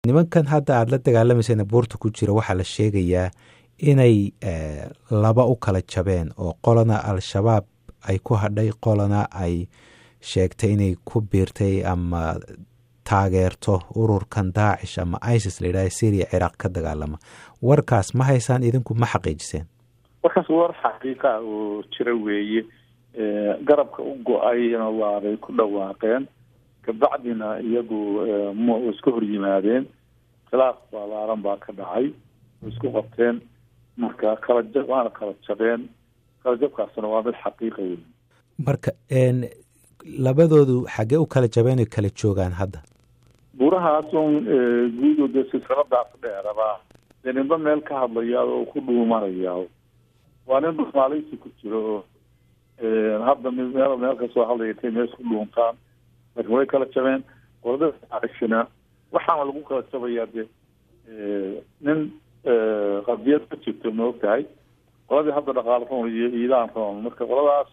nimankan hadda aada la dagaalamaysan buurta ku jira waxaa la sheegayaa inay laba u kala jabeen oo qolana al-shabaab ay ku hadhay qolana ay sheegtay inay ku biirtay ama taageerto ururkan daacish ama isis la yidhaha syria ciraaq ka dagaalama warkaas ma haysaan idinku ma xaqiijiseen warkaas war xaqiiqa oo jira weeye garabka u go-ayna waabay ku dhawaaqeen kabacdina iyagu m iska hor yimaadeen khilaaf balaaran baa ka dhacay isku qabteen marka kala jab waana kala jabeen kala jabkaasna waa mid xaqiiqa wey marka labadoodu xaggee u kala jabeen oy kala joogaan hadda buurahaas un guudo dee silsiladaas dheeraba dee ninba meel ka hadlaya oo ku dhuumanaya waa nin dhumaalaysi ku jiro oo hadda mid meel meel kasoo hadlaya intay mees ku dhuuntaan laakiin way kala jabeen qolada aishina waxaana lagu kala jabayaa de nin qadiyad ka jirto ma og tahay qoladii hadda dhaqaalo roon iyo iidaan roon marka qoladaas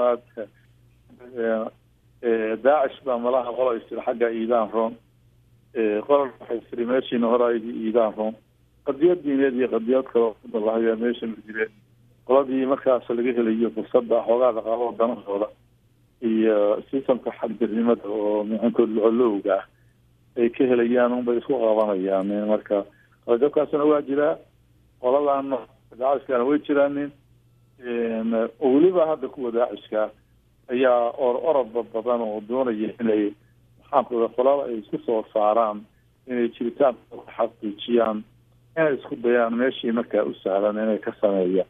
daacish baa malaha qola istiri xagga iidaan roon qola waxay tiri meeshiina horaaydi iidaan roon qadiyad diineed iyo qadiyad kaloo kudalahayaa meesha ma jireen qoladii markaas laga helayo fursada xoogaa dhaqaalada danahooda iyo sistamka xagdirnimada oo mixinkood locolowga ah ay ka helayaan unbay isku qabanayaan marka qalajabkaasna waa jiraa qoladana daacishkana way jiraanin oo weliba hadda kuwa daacishka ayaa or orodba badan oo doonaya inay maxaankuda qolada ay isku soo saaraan inay jiritaan xaqiijiyaan inay isku dayaan meeshii markaa u sahlan inay ka sameeyaan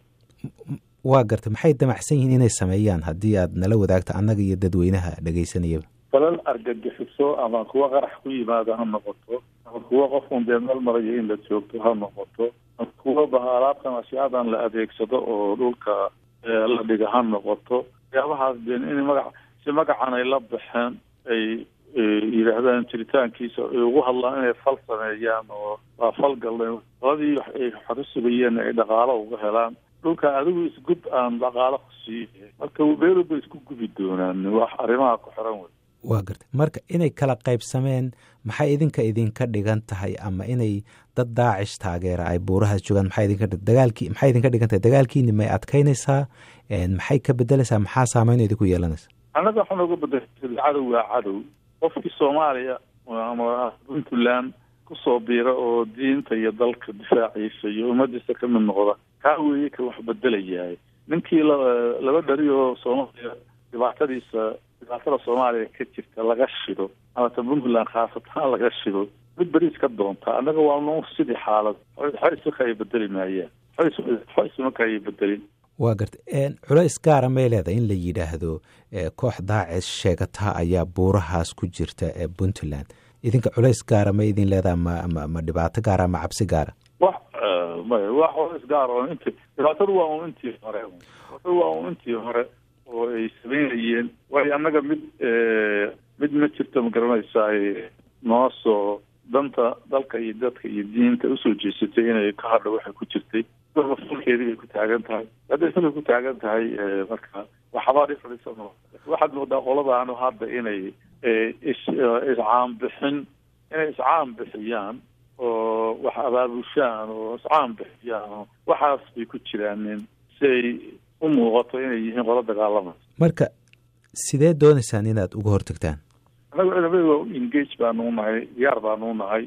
waa garta maxay damacsan yihiin inay sameeyaan haddii aad nala wadaagto annaga iyo dadweynaha dhegaysanayaba falal argagixiso ama kuwa qarax ku yimaada ha noqoto ama kuwa qofun dee meel marayo in la joogto ha noqoto ama kuwa bahaalaadkan ashiyaadan la adeegsado oo dhulka la dhiga ha noqoto waxyaabahaas de in magac si magacan ay la baxeen ay yidhaahdaan jiritaankiisa ay ugu hadlaan inay fal sameeyaan oo waa fal galleen qoladii ay xoro sugayeen ay dhaqaalo uga helaan dhulka adigu isgub aan dhaqaalo ku siiye marka beeruba isku gubi doonaan wax arrimaha ku xiran wey waa gartay marka inay kala qaybsameen maxay idinka idinka dhigan tahay ama inay dad daacish taageera ay buurahaas joogaan maxay idinka dagaalkii maxay idinka dhigan tahay dagaalkiini may adkaynaysaa maxay ka bedelaysaa maxaa saameyn idinku yeelanaysa annaga waxaa nooga bedelay cadow waa cadow qofkii soomaaliya ama puntland kusoo biira oo diinta iyo dalka difaaciisa iyo ummadiisa ka mid noqda kaa weeye ka wax bedelayahay ninkii laba dhari oo soomaaliya dhibaatadiisa dhibaatada soomaaliya ka jirta laga shido ama ta puntland khaasatan laga shido mid beriis ka doonta annaga waa nu sidii xaalad xoysmaka ay bedeli maayaan xoysmaka ay bedelin waa garta culays gaara may leedahay in la yidhaahdo koox daacis sheegata ayaa buurahaas ku jirta ee puntland idinka culays gaara ma idin leedaha ma ma ma dhibaato gaara ma cabsi gaara wax maya wax culays gaar oo inti dhibaatadu waa un intii hore dhibaatadu waa un intii hore oo ay sameynayeen waayo annaga mid mid ma jirto ma garanaysaa noo soo danta dalka iyo dadka iyo diinta usoo jeesatay inay ka hadho waxay ku jirtay falkeedii bay ku taagan tahay hadday falka ku taagan tahay marka waxbaa dhifrisa waxaad moodaa qoladaanu hadda inay is iscaanbixin inay iscaan bixiyaan oo wax abaabushaan oo iscaan bixiyaan oo waxaas bay ku jiraanin si ay u muuqato inay yihiin qolo dagaalama marka sidee doonaysaan inaad uga hortagtaan annaga ciidamada engage baanuu nahay diyaar baanuu nahay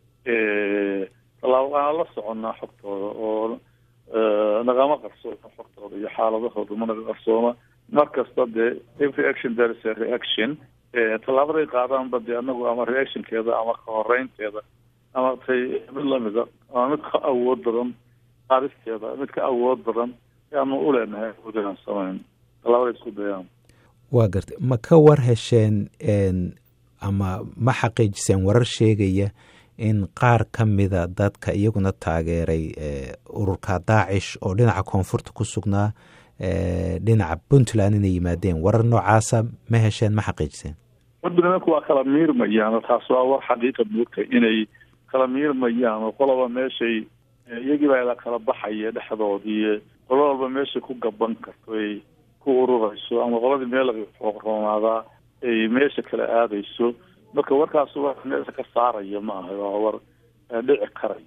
tallaabo aan la soconnaa xogtooda oo nagama qarsooma xogtooda iyo xaaladahooda ma naga qarsooma mar kasta dee every action there is a reaction tallaabaday qaadaanba dee anagu ama reactionkeeda ama ka horeynteeda ama tay mid lamida ama mid ka awood badan qaadisteeda mid ka awood badan ayaanu u leenahay awood inaan samayn tallaabaday isku dayaan waa gartay ma ka war hesheen ama ma xaqiijiseen warar sheegaya in qaar ka mida dadka iyaguna taageeray ururka daacish oo dhinaca koonfurta ku sugnaa dhinaca puntland inay yimaadeen warar noocaasa ma hesheen ma xaqiijiseen wadanimanku waa kala miirmayaan taas waa war xaqiiqa moogta inay kala miirmayaan oo qoloba meeshay iyagiibaa la kala baxaya dhexdoodii qolo walba meeshay ku gaban karto ay ku ururayso ama qoladii meel rooronaadaa ay meesha kala aadayso marka warkaas war meesha ka saaraya ma aha waa war dhici karay